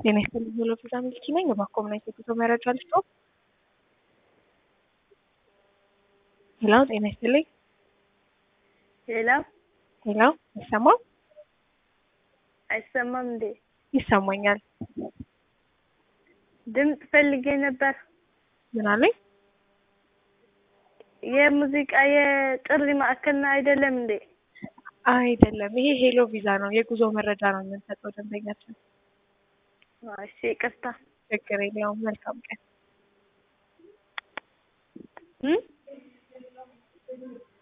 ጤና ይስጥልኝ ሄሎ ቪዛ ሚልኪ ነኝ። እባክዎ ምን አይነት የጉዞ መረጃ ልስጥዎ? ሄሎ ጤና ይስጥልኝ ሄሎ ሄሎ ይሰማል? አይሰማም እንዴ? ይሰማኛል። ድምፅ ፈልጌ ነበር። ምን አለኝ? የሙዚቃ የጥሪ ማዕከል ነው አይደለም እንዴ? አይደለም፣ ይሄ ሄሎ ቪዛ ነው። የጉዞ መረጃ ነው የምንሰጠው ደንበኛችን። እሺ ይቅርታ። ችግር የለውም። መልካም ቀን። እም